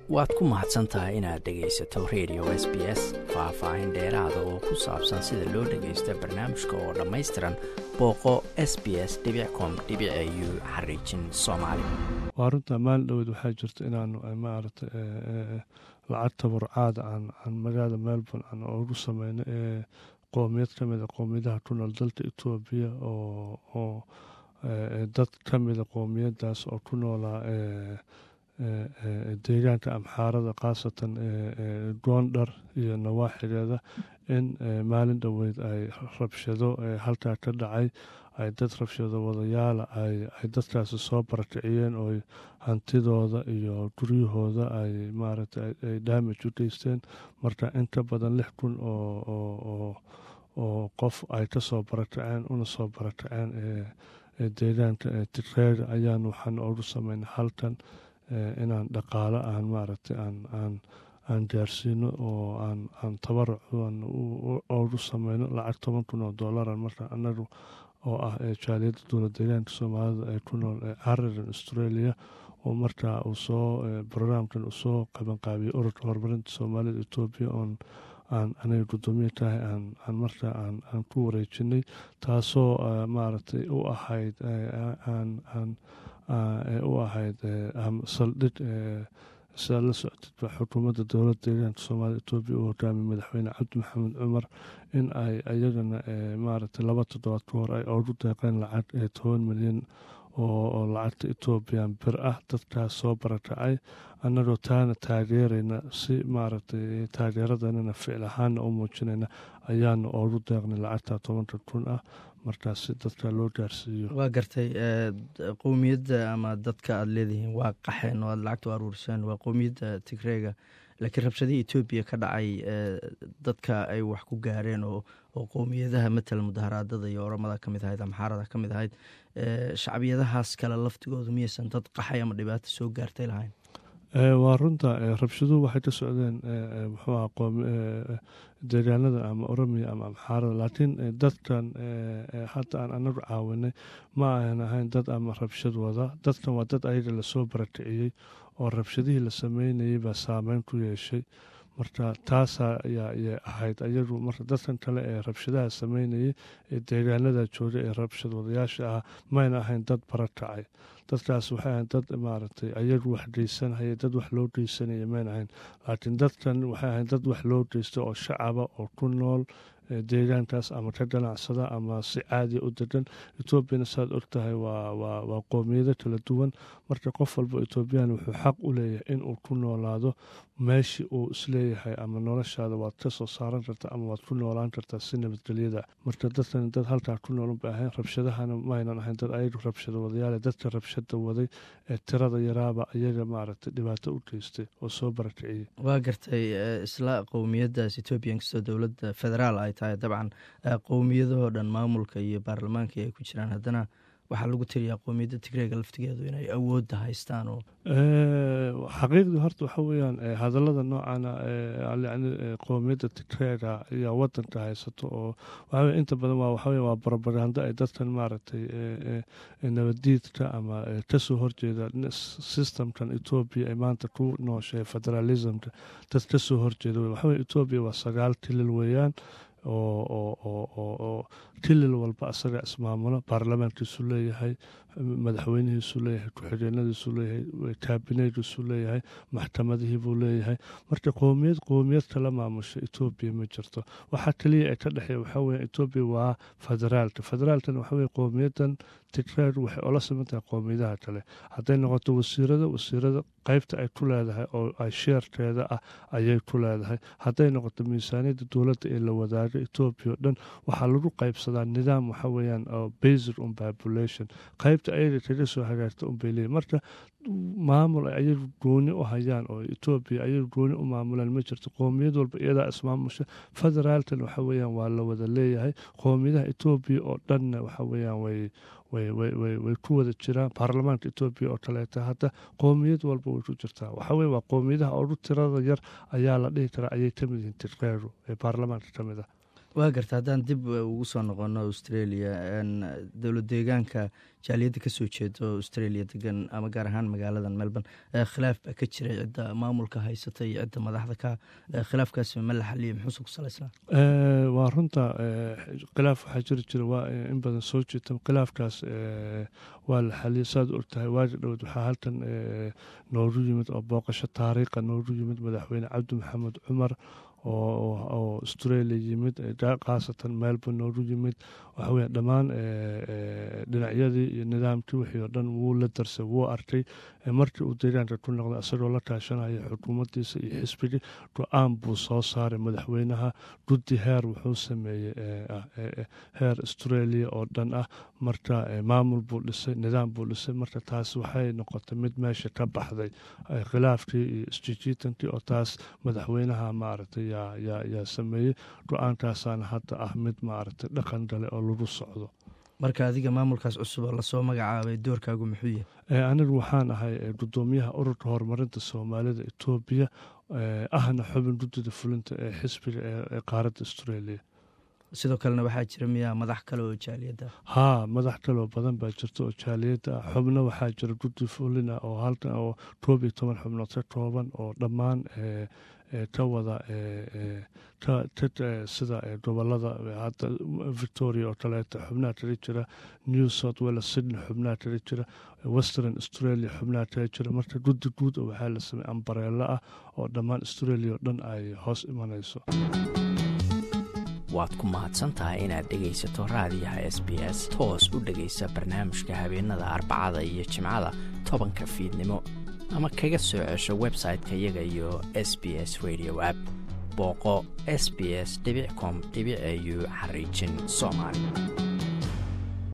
waad ku mahadsan tahay inaad dhegaysato radio s b s faah-faahin dheeraada oo ku saabsan sida loo dhagaysto barnaamijka oo dhammaystiran booqo s b s com u xariijin soomaali waa runta maalin dhoweed waxaa jirta inaanu maarata lacag tabarcaada aan magaalada melbourne aan ugu sameyno ee qoomiyad ka mida qoomiyadaha ku nool dalka etoobiya oo dad ka mida qoomiyadaas oo ku noolaa deegaanka amxaarada khaasatan goondhar iyo nawaaxigeeda in maalin dhoweyd ay rabshado halkaa ka dhacay ay dad rabshado wadayaala ay dadkaasi soo barakiciyeen oo hantidooda iyo guryahooda ay maaragta ay daamaj u geysteen marka in ka badan lix kun oo qof ay ka soo barakaceen una soo barakaceen deegaanka tigreega ayaan waxaan ugu sameynay halkan inaan dhaqaalo aan maaragtay aan gaarsiino oo aan tabaruc ugu sameyno lacag toban kun oo dollaran marka anagu oo ah jaaliyadda dowlad deegaanka soomaalida ee ku nool ee cariran australia oo markaa uu soo brograamkan uu soo qabanqaabiyey ururka horumarinta soomaalida etoobiya oon aan aniga guddoomiye tahay aan markaa aan ku wareejinay taasoo maaragtay u ahayd u ahayd saldhig sidaad la socotid baa xukuumadda dowladda deegaanka soomaalida etoobiya uu hogaamiyey madaxweyne cabdi maxamed cumar in ay ayagana maaragtay laba toddobaad ka hor ay ugu deeqeen lacag toban milyan oo lacagta etoobiyan bir ah dadkaas soo barakacay annagoo taana taageerayna si maaragtay taageeradanana ficil ahaana u muujinayna ayaana ugu deeqnay lacagta tobanka kun ah markaas si dadka loo gaarsiiyo waa gartay qowmiyadda ama dadka aada leedihiin waa qaxeen oo aad lacagta u aruuriseen waa qowmiyadda tigreega laakiin rabshadihii etoobiya ka dhacay dadka ay wax ku gaareen oo qowmiyadaha matala mudaharaadada iyo oramada ka mid ahayd amxaarada ka mid ahayd shacbiyadahaas kale laftigooda miyaysan dad qaxay ama dhibaato soo gaartay lahayn waa runta rabshaduhu waxay ka socdeen muxuu aha deegaanada ama oromiya ama amxaarada laakiin dadkan hadda aan anagu caawinay ma ayan ahayn dad ama rabshad wada dadkan waa dad ayaga lasoo barakiciyey oo rabshadihii la sameynayay baa saameyn ku yeeshay marka taasaa ayay ahayd ayagu marka dadkan kale ee rabshadaha sameynayay ee deegaanada jooga ee rabshad wadayaasha ah mayna ahayn dad barakacay dadkaas waxay ahayn dad maaragtay ayagu wax geysanhaya dad wax loo geysanaya mayna ahayn laakiin dadkan waxay ahayn dad wax loo geysta oo shacaba oo ku nool deegaankaas ama ka ganacsada ama si caadiya u degan etoobiyana saad og tahay waa qoomiyado kala duwan marka qof walba etoobiyaan wuxuu xaq u leeyahay inuu ku noolaado meeshii uu isleeyahay ama noloshaada waad ka soo saaran kartaa ama waad ku noolaan kartaa si nabadgelyada marka dadkan dad halkaa ku noolan bay ahayn rabshadahana maynan ahayn dad ayagu rabshada wadayaale dadka rabshada waday ee tirada yaraaba ayaga maaragtay dhibaato u geystay oo soo barakiciyey waa gartay isla qowmiyadaas etoobiya inkastoo dowladda federaal ay tahay dabcan qowmiyadahoo dhan maamulka iyo baarlamaanka ay ku jiraan haddana waxaa lagu tiriyaa qowmiyadda tigreega laftigeedu inay awoodda haystaan oo xaqiiqdii horta waxa weeyaan hadallada noocana yani qowmiyadda tigreega ayaa wadanka haysato oo waxawey inta badan waa waxawey waa barobagando ay dadkan maaragtay nabadiidka ama kasoo horjeeda systemkan etoobiya ay maanta ku nooshay federalismka dad kasoo horjeeda waxawey etoobiya waa sagaal tilil weeyaan oo kilil walba asaga ismaamulo baarlamaankiisu leeyahay madaxweynihiisu leeyahay ku-xigeenadiisu leeyahay kaabineydiisu leeyahay maxkamadihii buu leeyahay marka qowmiyad qowmiyad kala maamusha etoobiya ma jirto waxaa keliya ee ka dhexeeya waxaa weya etoobiya waa federaalka federaalkana waxaa weye qowmiyadan tigreer waxay ola siman tahay qowmiyadaha kale hadday noqoto wasiirada wasiirada qeybta ay ku leedahay oo ay sheerkeeda ah ayay ku leedahay hadday noqoto miisaaniyadda dowladda ee la wadaago etoobiya o dhan waxaa lagu qeybsadaa nidaam waxa weeyaan oo based on population qaybta ayaga kaga soo hagaagta unbay leeyihin marka maamul ay ayagu gooni u hayaan oo etoobiya ayagu gooni u maamulaan ma jirto qowmiyad walba iyadaa ismaamusha federaalkan waxa weeyaan waa la wada leeyahay qowmiyadaha etoobiya oo dhanna waxa weeyaan way way ku wada jiraan baarlamaanka etoobiya oo kaleeta hadda qowmiyad walba way ku jirtaa waxa weye waa qowmiyadaha ugu tirada yar ayaa la dhihi karaa ayay ka mid yihiin tigreeru ee baarlamaanka ka mid ah waa garta haddaan dib ugu soo noqono australia dowlad deegaanka jaaliyadda kasoo jeedo australia degan ama gaar ahaan magaaladan melbourne khilaaf baa ka jiray cidda maamulka haysata iyo cidda madaxda ka khilaafkaas ma la xaliyo muxuuse ku salaysnaa waa runta khilaaf waxaa jiri jira waa in badan soo jeeta khilaafkaas waa la xaliyay saad ogtahay waaji dhowed waxaa halkan noogu yimid oo booqasho taariikha noogu yimid madaxweyne cabdi maxamed cumar oo australia yimid khaasatan melbourne noogu yimid waxaweya dhammaan dhinacyadii iyo nidaamkii wixii oo dhan wuu la darsay wuu arkay markii uu deegaanka ku noqday isagoo la kaashanaya xukuumaddiisa iyo xisbigii go-aan buu soo saaray madaxweynaha guddi heer wuxuu sameeyey heer australia oo dhan ah marka maamul buu dhisay nidaam buu dhisay marka taas waxay noqotay mid meesha ka baxday khilaafkii iyo isjijiitankii oo taas madaxweynaha maaragtay yaa sameeyey go-aankaasaana hadda ah mid maaragtay dhaqan gale oo lagu socdo marka adiga maamulkaas cusub oo lasoo magacaabay doorkaagu muxuu yahay anigu waxaan ahay gudoomiyaha ururka horumarinta soomaalida etoobiya ahna xubin guddida fulinta ee xisbiga ee qaaradda australia sidoo kalena waxaa jira miyaa madax kale oo jaaliyadda haa madax kaleoo badan baa jirta oo jaaliyadda ah xubno waxaa jira guddi fulina oo halkan oo koob iyo toban xubnood ka kooban oo dhammaan ka wada sida gobolada hadda victoria oo kaleeta xubnaha kaga jira new south wales sydney xubnaha kaga jira western australia xubnaha kaga jira marka guddi guud oo waxaa la sameey ambareelo ah oo dhammaan australia oo dhan ay hoos imanayso waad ku mahadsantahay inaad dhegaysato raadiyaha s b s toos u dhegaysa barnaamijka habeenada arbacada iyo jimcada tobanka fiidnimo ama kaga soo cesho website-ka iyaga iyo s b s radio app booqo s b s com au xariijin soomaali